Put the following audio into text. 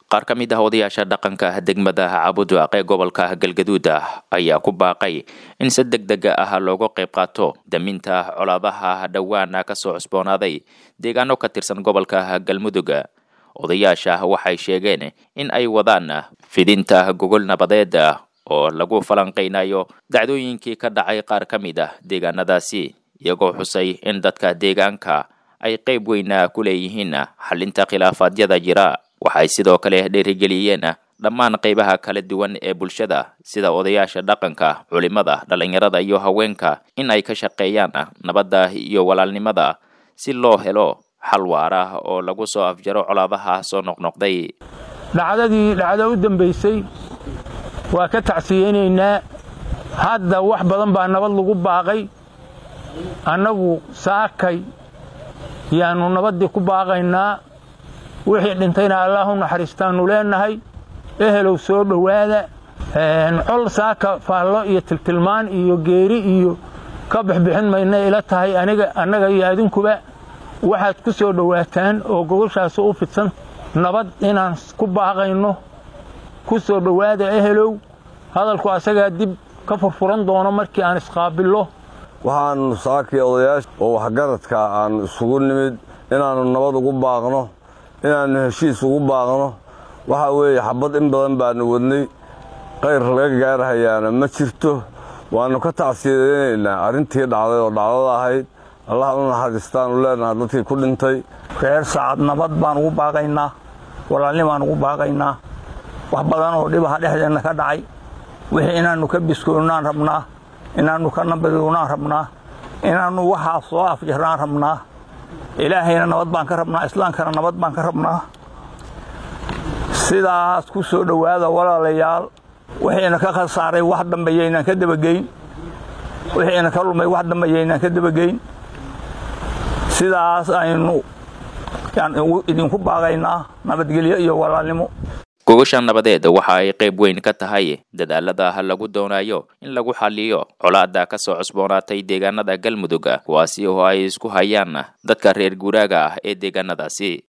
qaar ka mid ah odayaasha dhaqanka degmada cabudwaaq ee gobolka galgaduud ayaa ku baaqay in si deg deg ah looga qayb qaato daminta colaadaha dhowaana kasoo cusboonaaday deegaano ka tirsan gobolka galmudug odayaasha waxay sheegeen in ay wadaan fidinta gogol nabadeed oo lagu falanqaynayo dacdooyinkii ka dhacay qaar ka mid ah deegaanadaasi iyagoo xusay in dadka deegaanka ay qayb weyn ku leeyihiin xalinta khilaafaadyada jira waxay sidoo kale dhiirigeliyeen dhammaan qaybaha kala duwan ee bulshada sida odayaasha dhaqanka culimada dhallinyarada iyo haweenka in ay ka shaqeeyaan nabadda iyo walaalnimada si loo helo xal waara oo lagu soo afjaro colaadaha soo noqnoqday dhacdadii dhacdo u dambaysay waa ka tacsiyeynaynaa hadda wax badan baa nabad lagu baaqay annagu saakay yaannu nabaddii ku baaqaynaa wixii dhintayna allaah u naxariistaannu leennahay ehelow soo dhowaada col saaka faallo iyo tiltilmaan iyo geeri iyo ka bixbixin mayna ila tahay aniga annaga iyo adinkuba waxaad ku soo dhowaataan oo gogoshaasi u fidsan nabad inaan ku baaqayno ku soo dhowaada ehelow hadalku asagaa dib ka furfuran doono markii aan isqaabillo waxaannu saakii odayaasha oo waxgaradka aan isugu nimid inaannu nabad ugu baaqno inaannu heshiis ugu baaqno waxaa weeye xabad in badan baannu wadnay qayr laga gaarhayaana ma jirto waannu ka tacsiyadaynaynaa arrintii dhacday oo dhacdada ahayd allah u naxariistaannu leenaha dadkii ku dhintay reer saacad nabad baan ugu baaqaynaa walaalnimaan ugu baaqaynaa wax badan oo dhibaha dhexdeenna ka dhacay wixii inaannu ka biskoonnaan rabnaa inaannu ka nabadownaan rabnaa inaannu waxaa soo afjarnaan rabnaa ilaahayna nabad baan ka rabnaa islaamkana nabad baan ka rabnaa sidaas ku soo dhowaada walaalayaal wixiina ka khasaaray wax dambeeyaynaan ka dabageyn wixiina ka lumay wax dambeeyaynaan ka dabageyn sidaas aynu idinku baaqaynaa nabadgelyo iyo walaalnimo gogasha nabadeed waxa ay qayb weyn ka tahay dadaalada lagu doonayo in lagu xaliyo colaada ka soo cusboonaatay deegaanada galmudug kuwaasi oo ay isku hayaan dadka reer guuraaga ah ee deegaanadaasi